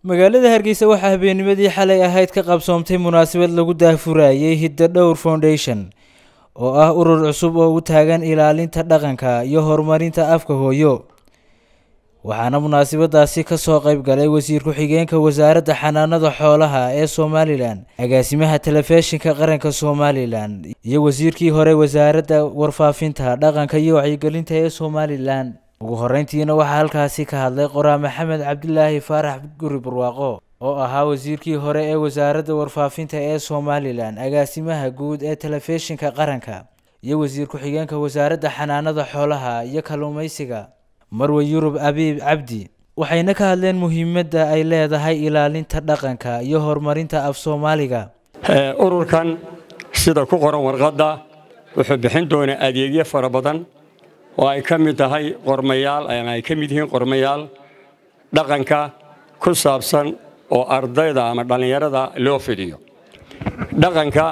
magaalada hargeysa waxaa habeennimadii xalay ahayd ka qabsoomtay munaasabad lagu daahfurayay hidda dhowr foundation oo ah urur cusub oo u taagan ilaalinta dhaqanka iyo horumarinta afka hooyo waxaana munaasabadaasi kasoo qayb galay wasiir ku-xigeenka wasaaradda xanaanada xoolaha ee somalilan agaasimaha telefishinka qaranka somalilan iyo wasiirkii hore wasaaradda warfaafinta dhaqanka iyo wacyigelinta ee somalilan ugu horeyntiina waxaa halkaasi ka hadlay qoraa maxamed cabdilaahi faarax guri barwaaqo oo ahaa wasiirkii hore ee wasaaradda warfaafinta ee somalilan agaasimaha guud ee telefishinka qaranka iyo wasiir ku-xigeenka wasaaradda xanaanada xoolaha iyo kalluumeysiga marwe yurub abiib cabdi waxayna ka hadleen muhiimadda ay leedahay ilaalinta dhaqanka iyo horumarinta af soomaaliga ururkan sida ku qoran warqadda wuxuu bixin doonaa adeegyo fara badan oo ay ka mid tahay qormayaal ama ay ka mid yihiin qormayaal dhaqanka ku saabsan oo ardayda ama dhallinyarada loo fidiyo dhaqanka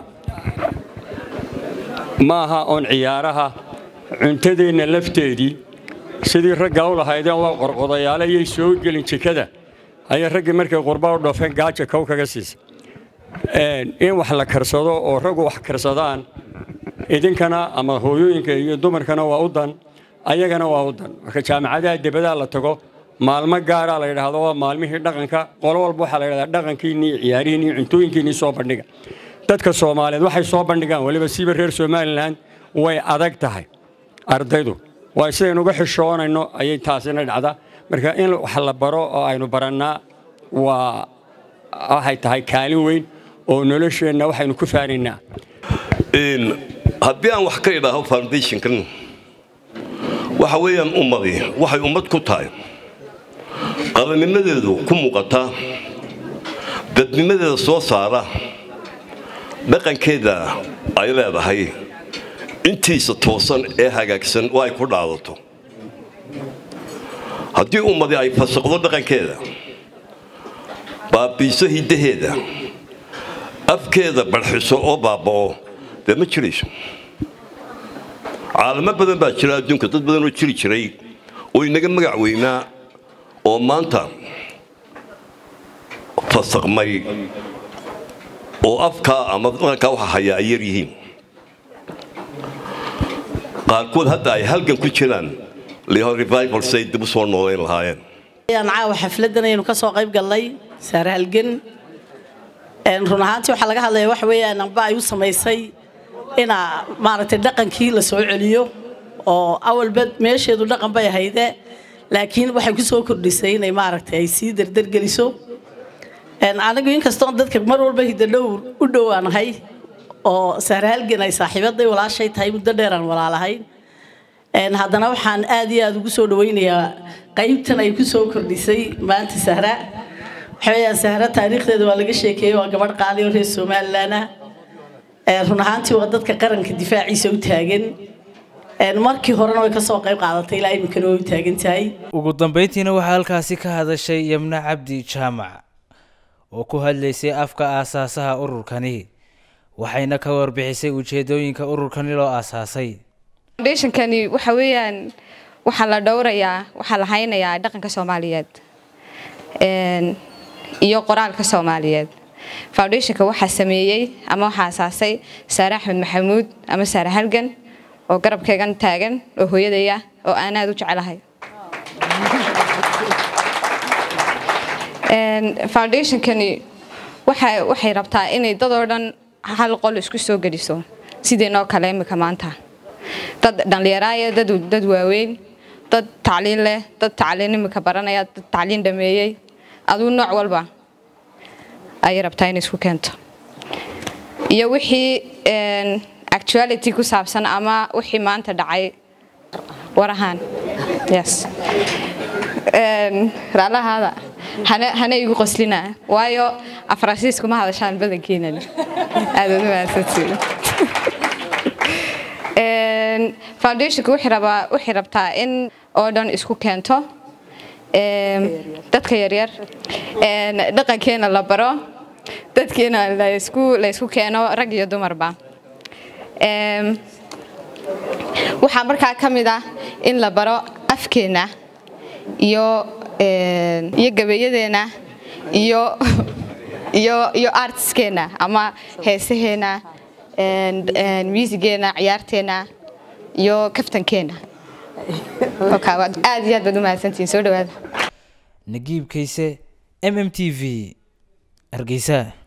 maaha oon ciyaaraha cuntadeenna lafteedii sidii ragga u lahaydeen waa qorqodayaale iyay soo gelin jikada ayay raggii markay qurba u dhoofeen gaaja kow kaga siisa in wax la karsado oo raggu wax karsadaan idinkana ama hooyooyinka iyo dumarkana waa u dan ayagana waa u dan marka jaamacadaha debadaa la tago maalmo gaaraa la yidhaahdo waa maalmihii dhaqanka qolo walba waxaa la yidhahdaa dhaqankiinni iyo ciyaarihiinni iyo cuntooyinkiinni soo bandhiga dadka soomaaliyeed waxay soo bandhigaan weliba siiba reer somalilan way adag tahay ardaydu waa sidaynu uga xishoonayno ayay taasina dhacdaa marka in wax la baro oo aynu barannaa waa waxay tahay kaalin weyn oo nolosheenna waxaynu ku faanaynaa haddii aan wax ka idhaaho foundationkan waxa weeyaan ummadii waxay ummad ku tahay qabannimadeedu ku muuqata dadnimadeeda soo saara dhaqankeeda ay leedahay intiisa toosan ee hagaagsan oo ay ku dhaadato haddii ummadi ay fasaqdo dhaqankeeda baabiiso hiddaheeda afkeeda barxiso oo baaba'o dee ma jirayso caalamo badan baa jira adduunka dad badan oo jiri jiray oo inaga magac weynaa oo maanta fasaqmay oo afkaa ama dhaqankaa waxa hayaa ay yar yihiin qaarkood hadda ay halgan ku jiraan revival say dib u soo noolayn lahaayeen caawa xafladan aynu ka soo qayb gallay saare halgan run ahaantii waxaa laga hadlaya waxa weeyaan amba ay u samaysay inaa maaragtay dhaqankii la soo celiyo oo awalba meesheedu dhaqan bay ahayde laakiin waxay ku soo kordhisay inay maaragtay ay sii dardargeliso anigu inkastoon dadka mar walba hidadhowr u dhowaanahay oo saare halgan ay saaxiibaday walaashay tahay muddo dheeraan walaalahayn haddana waxaan aad iyo aad ugu soo dhawaynayaa qaybtan ay ku soo kordhisay maanta sahra waxaweyaan sahra taariikhdeeda waa laga sheekeeyey waa gabadh qaali oo reer somalilan ah run ahaantii waa dadka qaranka difaaciisa u taagan markii horena way kasoo qayb qaadatay ilaa iminkana way u taagan tahay ugu dambeyntiina waxaa halkaasi ka hadashay yamna cabdi jaamac oo ku hadlaysay afka aasaasaha ururkani waxayna ka warbixisay ujeedooyinka ururkani loo aasaasay foundationkani waxa weeyaan waxaa la dhowrayaa waxaa la haynayaa dhaqanka soomaaliyeed iyo qoraalka soomaaliyeed foundationka waxaa sameeyey ama waxaa asaasay saare axmed maxamuud ama saare halgan oo garabkaygan taagan oo hooyadaya oo aan aad u jecelahay foundationkani waxay rabtaa inay dadoo dhan hal qol isku soo geliso sideenoo kale imika maanta dad dhallinyaraaya dad waaweyn dad tacliin leh dad tacliin imika baranaya dad tacliin dhameeyey aduu nooc walba ayay rabtaa inay isku keento iyo wixii actuality ku saabsan ama wixii maanta dhacay warahaan yes raalahaada hana igu qoslina waayo afransiis kuma hadashaan badankeenan aadaad u mahadsantiin foundationka waxay rabtaa in oo dhan isku keento dadka yaryar dhaqankeena la baro dadkeena laysku keeno rag iyo dumarba waxaa markaa ka mid ah in la baro afkeena iyo iyo gabeeyadeena iyo iyo iyo artiskeena ama heesaheena muusigeena ciyaarteena iyo kaftankeena aad iyo aad baad u mahadsantihiin soo dhawaada nagiib kayse m m t v hargeysa